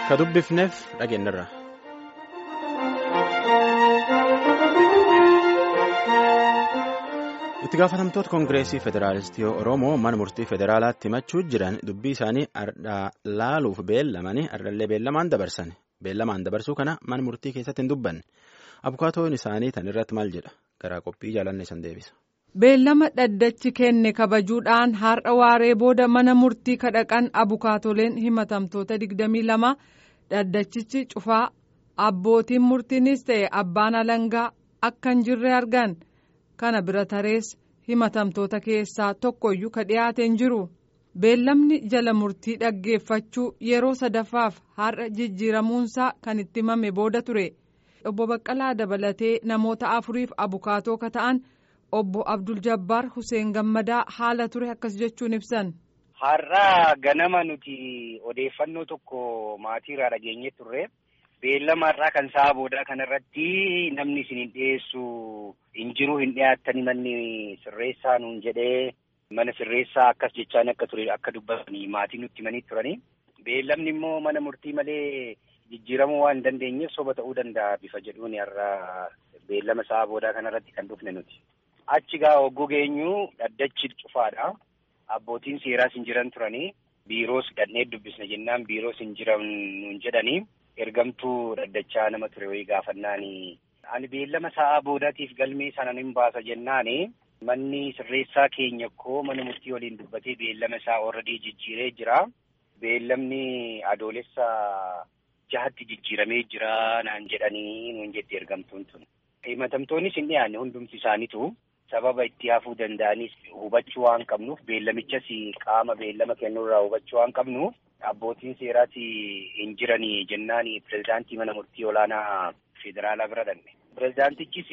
Ka dubbifneef dhageenyarra. itti gaafatamtoota koongireesii federaalistii oromoo mana murtii federaalaatti himachuu jiran dubbii isaanii ardhaa laaluuf beellamanii ardallee beellamaan dabarsan beellamaan dabarsuu kana mana murtii keessatti hin dubbanne abukaatoon isaanii tan irratti maal jedha garaa qophii jaalanne san deebisa. beellama dhaddachi kenne kabajuudhaan har'a waaree booda mana murtii kadhaqan abukaatoleen himatamtoota 22 dhaddachichi cufaa abbootiin murtiinis ta'e abbaan alangaa akka hin jirre argan. kana bira tarees himatamtoota keessaa tokkoyyuu ka dhiyaate hin jiru beellamni jala murtii dhaggeeffachuu yeroo sadaffaaf har'a jijjiiramuunsaa kan itti himame booda ture obbo Baqqalaa dabalatee namoota afuriif abukaatoo ka ta'an obbo Abdul Jabbaar Hussein Gammadaa haala ture akkas jechuun ibsan. Har'a ganama nuti odeeffannoo tokko maatiirraa dhageenye turre. beellama irraa kan sa'a boodaa kanarratti namni isin hin dhiyeessu hin jiru hin dhiyaattani manni sirreessaa nuun jedhee mana sirreessaa akkas jechaan akka ture akka dubbatanii maatii nutti himanii turani. Beellamni immoo mana murtii malee jijjiiramuu waan hin dandeenyeef soba ta'uu danda'a bifa jedhuun har'a beellama sa'a boodaa kanarratti kan dhufne nuti. Achi gaa hogguu geenyu dhaddachi cufaadha. Abbootiin seeraas hin jiran turani. Biiroos dhannee dubbisna jennaan biiroos hin jiran nuun jedhanii. ergamtuu dhaddachaa nama ture wayii gaafannaani. Ani beellama sa'aa boodaatiif galmee sana hin baasa jennaani. Manni sirreessaa keenya koo mana murtii waliin dubbatee beellama isaa already jijjiiree jira. Beellamni adoolessa jahatti jijjiiramee jira naan jedhanii nuun jetti ergamtuun tun. Himatamtoonnis hin dhiyaanne hundumti isaaniitu sababa itti hafuu danda'anis hubachuu waan qabnuuf beellamichas qaama beellama kennuurraa hubachuu waan qabnuuf abbootiin seeraas hin jiranii jennaan pirezidaantii mana murtii olaanaa federaalaa bira dhanne. Pirezidaantichis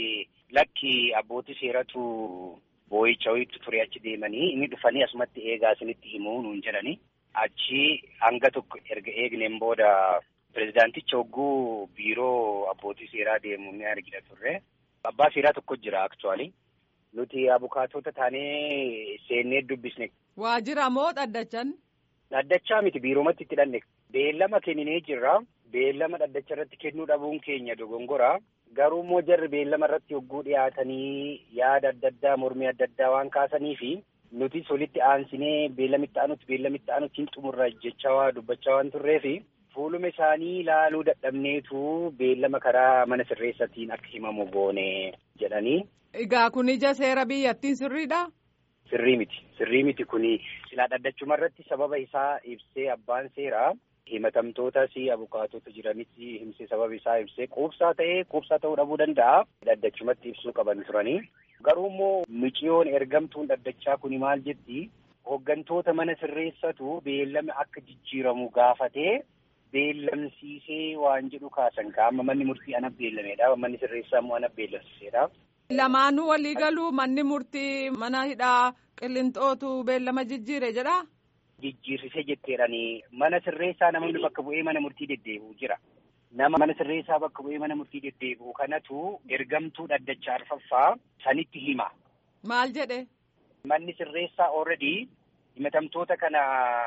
lakki abbootii seeratu boo'icha wayiitu ture achi deemanii inni dhufanii asumatti eegaa isinitti himuu nuun jedhani. Achi hanga tokko erga eegneen booda pirezidaanticha hogguu biiroo abbootii seeraa deemu ni argina turre. Abbaa seeraa tokko jira aktuwaali. Nuti abukaatota taanee seennee dubbisne. Waajjira moo dhaddachan? Dhaddachaa miti biiroomatti itti dhanne. Beellama kenninee jirra. Beellama dhaddacha irratti kennuu dhabuun keenya dogongora. Garuu immoo jarri beellama irratti hogguu dhiyaatanii yaada adda addaa mormii adda addaa waan kaasaniifi nutis walitti aansinee beellamitti aanutti beellamitti aanutti hin xumurra jechaa waa dubbachaa waan turreefi fuuluma isaanii ilaaluu dadhabneetu beellama karaa mana sirreessatiin akka himamu goone jedhanii. Egaa kun ija seera biyyattiin sirriidha? Sirrii miti. Sirrii miti kuni silaa dhaddachuma irratti sababa isaa ibsee abbaan seeraa himatamtootas abukaatota jiranis himsee sababa isaa ibsee quubsaa ta'ee quubsaa ta'uu dhabuu danda'a. Dhaddachumatti ibsuu qaban turanii. Garuu immoo miciyoon ergamtuun dhaddachaa kuni maal jetti? Hooggantoota mana sirreessatu beellama akka jijjiiramu gaafatee beellamsiisee waan jedhu kaasan amma manni murtii ana beellameedha. Manni sirreessaa immoo ana beellamsiiseedha. Lamaanuu walii galuu manni murtii mana hidhaa qillinxootu beellama jijjiire jedha. Jijjiirsise jetteedhanii mana sirreessaa namoonni bakka bu'ee mana murtii deddeebi'u jira. Nama mana sirreessaa bakka bu'ee mana murtii deddeebi'u kanatu ergamtuu dhaddacha arfaffaa sanitti hima. Maal jedhe? Manni sirreessaa already himatamtoota kana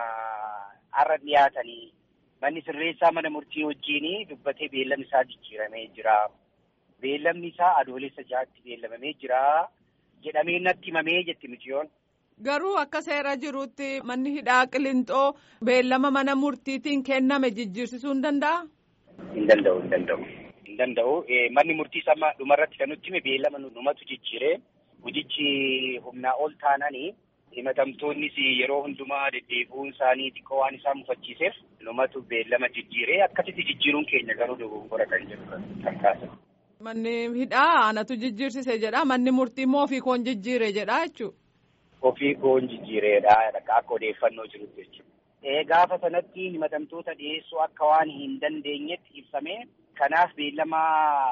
har'a dhiyaatanii manni sirreessaa mana murtii wajjin dubbatee beellamni isaa jijjiiramee jira. Beellamni isaa adoolessa ja'atti beellamamee jira jedhamee natti himamee jetti miciyoon. Garuu akka seera jirutti manni hidhaa qillinxoo beellama mana murtiitiin kenname jijjiirsisuu hin danda'a? Hin danda'u, hin danda'u. Hin danda'u. Manni murtii sama dhumarratti kan nutti hime beellama numatu jijjiiree hojichi humnaa ol taananii himatamtoonnis yeroo hundumaa deddeebi'uun isaanii xiqqoo waan isaan mufachiiseef numatu beellama jijjiiree akkasitti jijjiiruun keenya garuu dogongora kan jedhu kan kaasan. Manni hidhaa anatu jijjiirsise jedha manni murtii immoo ofii koon jijjiire jedha jechuudha. Ofii koon jijjiireedha akka odeeffannoo jirutti jechuudha. Gaafa sanatti himatamtoota dhiyeessuu akka waan hin dandeenyetti ibsame kanaaf beellama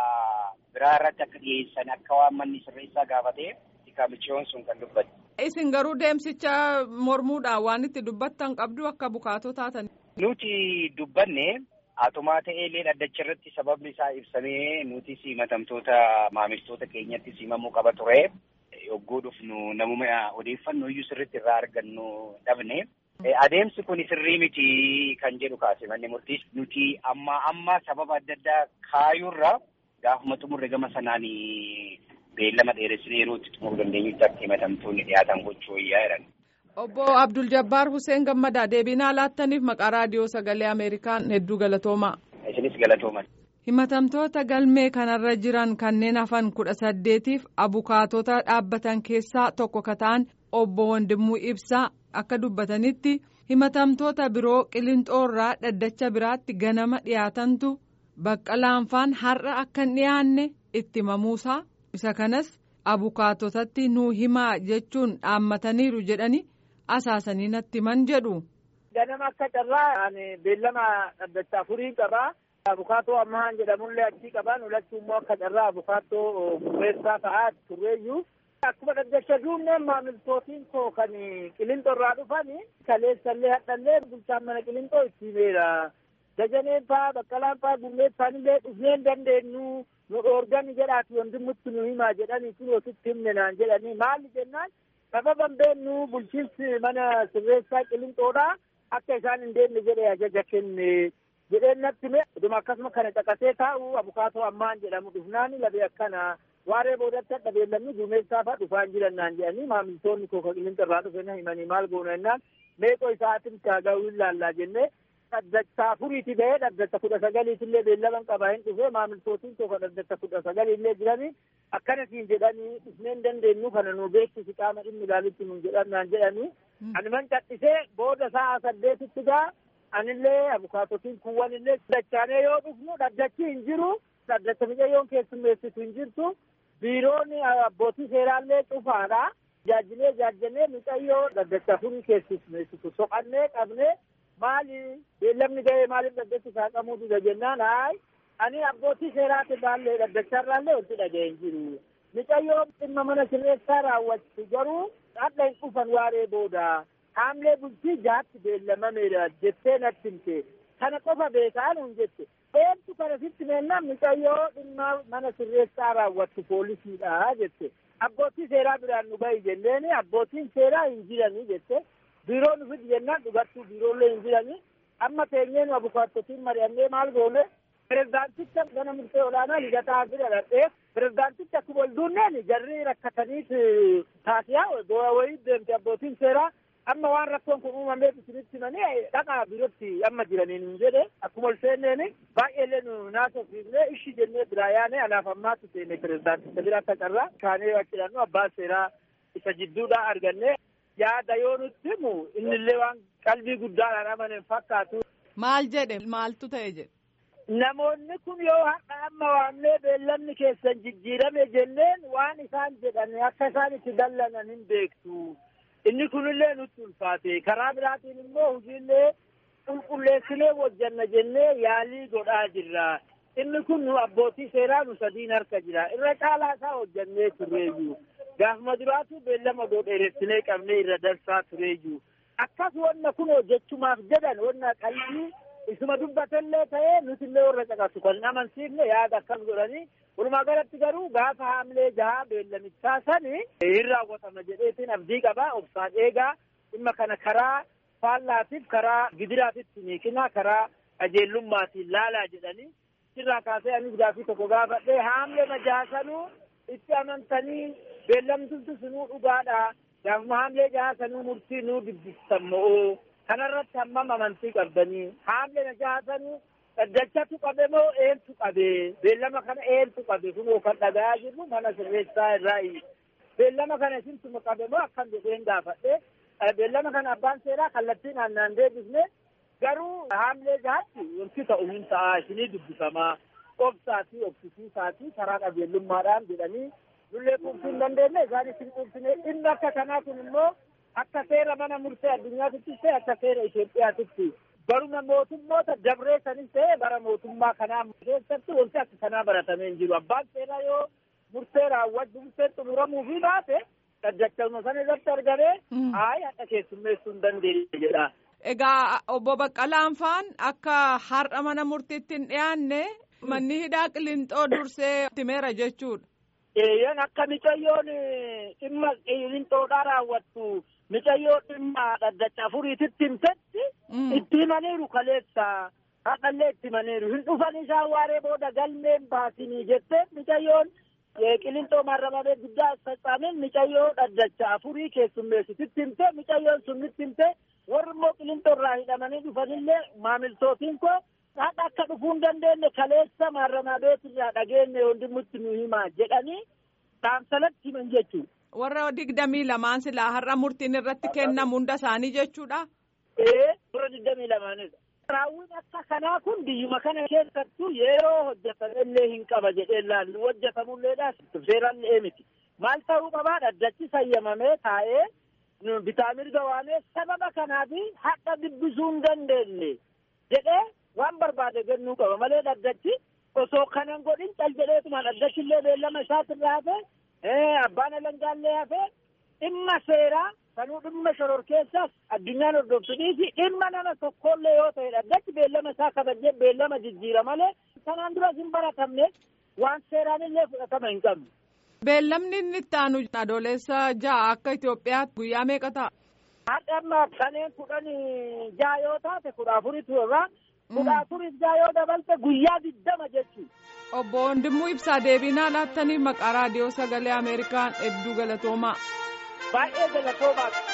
biraa irratti akka dhiyeessan akka waan manni sirreessaa gaafatee miciyoon sun kan dubbate. Isin garuu deemsicha mormuudhaan waan itti dubbattan qabdu akka bukaatoo taatan. Nuti dubbanne Atumaa ta'eellee dhaddacha irratti sababni isaa ibsamee nutis himatamtoota maamiltoota keenyatti himamuu qaba ture. Yogguu dhufnu namuma odeeffannoo iyyuu sirriitti irraa argannu dhabne Adeemsi kun sirrii miti kan jedhu kaase manni murtiis nuti amma amma sababa adda addaa kaayuurra gaafuma xumurre gama sanaan beellama dheeressinee yeroo itti xumuruu dandeenyutti akka himatamtoonni dhiyaatan gochuu wayyaa jedhan. Obbo Abdul Jabbaar Hussein Gammadaa deebinaa laattaniif maqaa raadiyoo sagalee Ameerikaan hedduu galatoomaa. Isinis galatooman. Himatamtoota galmee kanarra jiran kanneen hafan kudha saddeetiif abukaatota dhaabbatan keessaa tokko ka ta'an obbo Wandimuu Ibsaa akka dubbatanitti himatamtoota biroo qilinxoorraa dhaddacha biraatti ganama dhiyaatantu baqqalaanfaan har'a akka hin dhiyaanne itti himamuusaa isa kanas abukaatotatti nuu himaa jechuun dhaammataniiru jedhani asaasanii natti himan jedhu. Ganama akka carraa beellama dhaddacha afurii qabaa. Abukaatoo ammaan jedhamullee achii qaban ulachuu immoo akka carraa abukaatoo gurreessaa ta'aa turreeyyuu. Akkuma dhaddacha duubneen maamiltootiin koo kan qilinxoo irraa dhufan kaleessallee hadhallee bulchaan mana qilinxoo itti himeera. Dajaneen faa baqqalaan faa gurmeessaan illee dhufnee hin dandeenyu nu dhoorgani jedhaati wandimmutti nu himaa jedhanii kun ositti himne naan jedhanii maalli jennaan sababan beennu bulchiinsi mana sirreessaa qilinxoodha akka isaan hin deemne jedhee ajaja kenne. jedheen natti hime dhuma akkasuma kana caqasee taa'u abukaatoo ammaan jedhamu dhufnaani labee akkana waaree boodatti hadha beellamni duumessaa fa'a dhufaan jiran naan jedhanii maamiltoonni koo qilinxa irraa dhufe na himanii maal goona jennaan meeqoo isaatiin kaaga'uu hin laallaa jennee dhaddacha afuriiti ba'ee dhaddacha kudha sagaliitillee beellaman qabaa hin dhufe maamiltootiin koo dhaddacha kudha sagaliillee jiranii akkana siin jedhanii dhufnee hin dandeenyu kana nu beeksisi qaama dhimmi ilaalitti nun jedhan naan jedhanii anuman cadhisee booda sa'a saddeetitti gaa anillee abukaatotiin kuwwan illee dachaanee yoo dhufnu dhaddachi hin jiru dhaddacha mucayyoon keessummeessitu hin jirtu biiroon abbootii seeraallee cufaadha jaajjilee jaajjanee mucayyoo dhaddacha afurii keessummeessitu soqannee qabnee maali beellamni ga'ee maaliif dhaddachi saaqamuu dida jennaan haay ani abbootii seeraati baallee dhaddacharraallee wanti dhaga'e hin jiru mucayyoo dhimma mana sirreessaa raawwattu garuu hadha hin dhufan waaree booda haamlee bultii jaatti beellamameera jettee natti himte kana qofa beekaa nuun jette eentu kana sitti meennaan mucayyoo dhimma mana sirreessaa raawwattu poolisiidha jette abbootii seeraa biraan nu bahi jenneeni abbootiin seeraa hin jiranii jette biiroo nu fidi jennaan dhugattuu biiroollee hin jiranii amma teenyeenu abukaattotiin mari'annee maal goone pirezidaanticha gana murtee olaanaa ligataa bira dhaqee pirezidaanticha akkuma ol duunneen jarri rakkataniit taasiyaa wayii deemte abbootiin seeraa amma waan rakkoon kun uumameef isinitti himanii dhaqaa biirootti amma jiraniin hin jedhe akkuma ol seenneeni baay'eellee nu naasofsiifnee ishi jennee biraa yaane anaaf ammaatti seene pirezidaanticha bira akka carraa kaanee achidhannu abbaan seeraa isa jidduudhaa arganne yaada yoo nutti himu innillee waan qalbii guddaadhaan amanen fakkaatu. Maal jedhe maaltu ta'e jedhe. Namoonni kun yoo har'a amma waamnee beellamni keessan jijjiirame jenneen waan isaan jedhan akka isaan itti dallanan hin beektu. inni kunillee nutti ulfaate karaa biraatiin immoo hojiillee qulqulleessinee hojjanna jennee yaalii godhaa jirra inni kun nu abbootii seeraa nu sadiin harka jira irra caalaa isaa hojjannee turreeyyu gaafuma duraatu beellama godhe dheeressinee qabnee irra darsaa turreeyyu akkas wanna kun hojjechumaaf jedhan wanna qalbii isuma dubbatellee ta'ee nutillee warra caqasu kan amansiifne yaada akkas godhanii walumaa galatti garuu gaafa haamlee jahaa beellamichaa sani hin raawwatama jedheetiin abdii qabaa obsaan eegaa dhimma kana karaa faallaatiif karaa gidiraatitti miiqinaa karaa qajeellummaatiin laalaa jedhanii sirraa kaasee anis gaafii tokko gaafadhee haamlee majaasanuu itti amantanii beellamtutu sunuu dhugaadha gaafuma haamlee jahaa sanuu murtii nuu dubbistan mo'oo kanarratti hammam amantii qabdanii haamlee majaasanuu dhaddachatu qabe moo eentu qabe beellama kana eentu qabe kunoo kan dhagayaa jirru mana sirreessaa irraa beellama kana isintuma qabe moo akkam jedheen gaafadhe beellama kana abbaan seeraa kallattiin aannaan deebisne garuu haamlee jahaatti wanti ta'u hin ta'a isinii dubbifamaa obsaa fi obsisiisaa fi karaa qajeellummaadhaan jedhanii nullee quubsuu hin dandeenye isaan isin quubsine dhimma akka kanaa kun immoo akka seera mana murtee addunyaatittis ta'e akka seera Itoophiyaatitti baruma mootummoota dabree sanis ta'e bara mootummaa kanaa keessatti wanti akka kanaa baratamee hin jiru abbaan seeraa yoo murtee raawwachuu murtee xumuramuu fi baate dhaddachuma sana irratti argamee hayi akka keessummeessuu hin dandeenye jedha. Egaa obbo Baqqalaan faan akka har'a mana murtiitti hin dhiyaanne manni hidhaa qilinxoo dursee timeera jechuudha. Eeyyan akka micayyoon dhimma qilinxoodhaa raawwattu micayyoon dhimma dhaddacha afuriititti himtetti itti himaniiru kaleessa haqallee itti himaniiru hin dhufan isaan waaree booda galmeen baasinii jettee micayyoon qilinxoo maarramamee guddaa faccaamen micayyoo dhaddacha afurii keessummeessititti himte micayyoon sunnitti himte warri immoo qilinxoo irraa hidhamanii dhufanillee maamiltootiin koo haqa akka dhufuu hin dandeenye kaleessa maarramaa beetirraa dhageenye hundumatti nu himaa jedhanii dhaamsalatti himan jechuudha. Warra digdamii lamaan silaa har'a murtiin irratti kennamu hunda isaanii jechuudha. Ee warra digdamii lamaanidha. Raawwiin akka kanaa kun biyyuma kana keessattuu yeroo hojjetamillee hin qaba jedhee laallu hojjetamulleedhaas seerallee miti. Maal ta'uu qabaa dhaddachi sayyamamee taa'ee bitaa mirga waamee sababa kanaaf haqa dubbisuu hin dandeenye jedhee waan barbaade kennuu qaba malee dhaddachi osoo kanan godhin cal jedheetuma dhaddachillee beellama isaatirraa hafe abbaan alangaallee hafe dhimma seeraa kanuu dhimma shororkeessaas addunyaan hordoftuudhiifi dhimma nama tokkollee yoo ta'e dhaddachi beellama isaa kabajee beellama jijjiira malee kanaan duras hin baratamne waan seeraan illee fudhatama hin qabne. Beellamni inni itti aanu adoolessa ja'a akka Itoophiyaatti guyyaa meeqa ta'a? Haadha amma kanneen kudhan ja'a yoo taate kudha afuritu irraa kudha afuris ja'a yoo dabalte guyyaa diddama jechuudha. Obbo Wandimuu Ibsaa deebinaa laattanii maqaa raadiyoo sagalee Ameerikaan hedduu galatoomaa. Baay'ee galatoomaa.